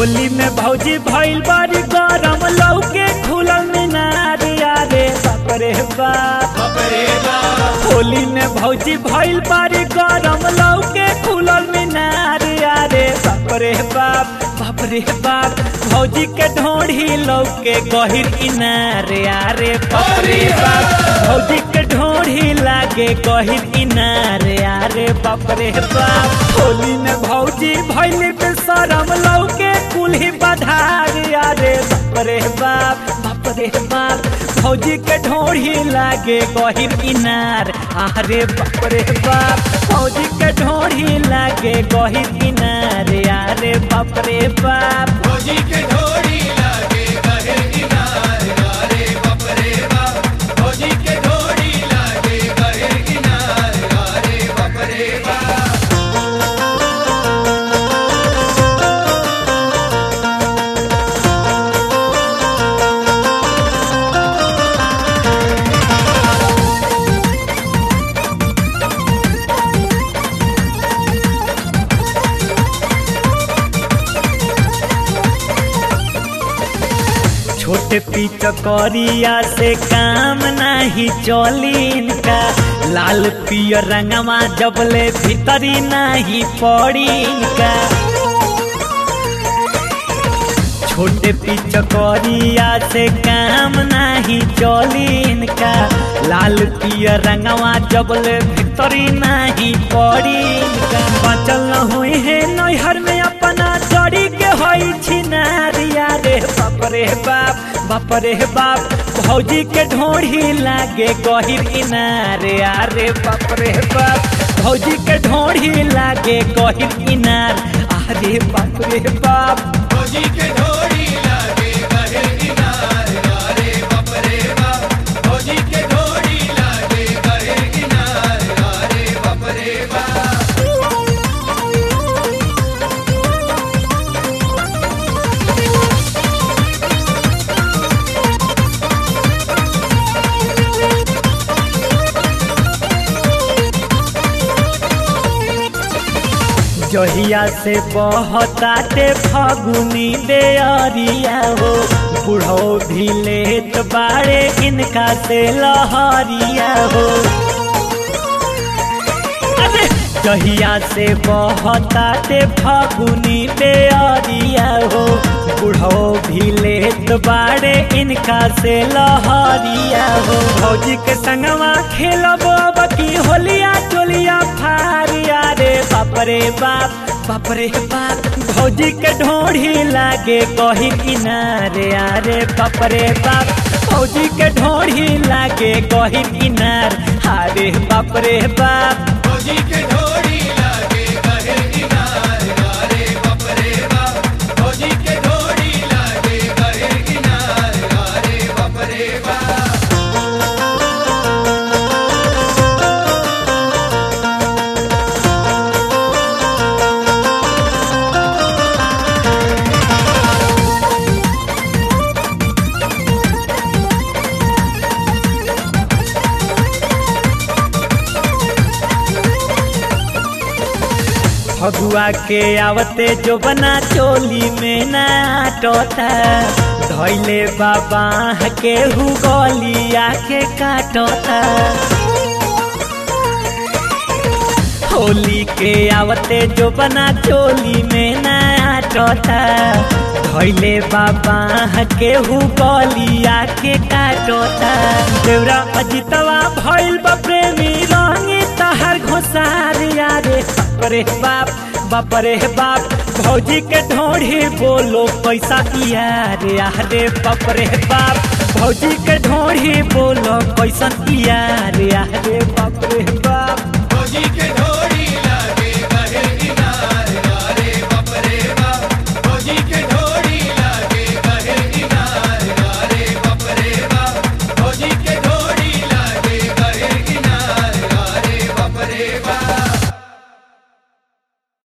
होली में भौजी भइल बारी गरम लौके खुलल मीनार यारे बाप रे बाप होली में भौजी भइल बारी गरम लौके खुलल मीनार यारे बाप रे बाप बाप रे बाप भौजी के ढोढ़ी लौके गहिर इनार यारे बाप रे बाप भौजी के ढोढ़ी लागे गहिर इनार यारे बाप रे बाप होली में भौजी भइल पे शरम लौके कुल्ही बधार यारे बाप रे बाप बाप रे बाप भौजी के ढोढ़ी लागे गहिर इनार आरे बाप रे बाप भौजी के ढोढ़ी लागे गहिर इनार यारे बाप रे बाप भौजी के ढोरी लागे गहे किनार रे बाप रे बाप भौजी के ढोरी लागे गहे किनार रे बाप रे बाप छोटे पिचकरिया से काम नहीं चली इनका लाल पियर रंगवा जबले भीतरी नहीं पड़ी इनका छोटे पिचकरिया से काम नहीं चली इनका लाल पियर रंगवा जबले भीतरी नहीं पड़ी इनका बचल न हुई है नैहर में अपना जड़ी के होई छिनारिया रे बाप रे बाप बाप रे बाप भौजी के ढोढ़ी लागे गहिर इनार अरे बाप रे बाप भौजी के ढोढ़ी लागे गहिर इनार अरे बाप रे बाप भौजी के ढोरी लागे गहे किनार रे बाप रे बाप भौजी के ढोरी लागे गहे किनार रे बाप रे बाप जहिया से बहताटे फगुनी देअरिया हो बुढ़ो भी लेत बाड़े इनका से लहरिया हो अरे जहिया से बहताटे फगुनी देअरिया हो बुढ़ो भी लेत बाड़े इनका से लहरिया हो भौजी के संगवा खेलब अब की होलिया टोलिया फारिया रे बाप रे बाप बाप रे बाप भौजी के ढोढ़ी लागे कही किनारे अरे बाप रे बाप भौजी के ढोढ़ी लागे कही किनार अरे बाप रे बाप भौजी के ढोरी लागे गहे किनार रे बाप रे बाप भौजी के ढोरी लागे गहे किनार रे बाप रे बाप फगुआ के आवते जो बना चोली में नाटोता धैले बाबा के हु गलिया के काटोता होली के आवते जो बना चोली में नाटोता धैले बाबा के हु गलिया के काटोता देवरा अजितवा भइल बा प्रेमी रंगी तहर घोसारिया रे बाप रे बाप बाप रे बाप भौजी के ढोढ़ी बोलो पैसा इया रे रे बाप रे बाप भौजी के ढोढ़ी बोलो कैसन इया रे रे बाप रे बाप भौजी के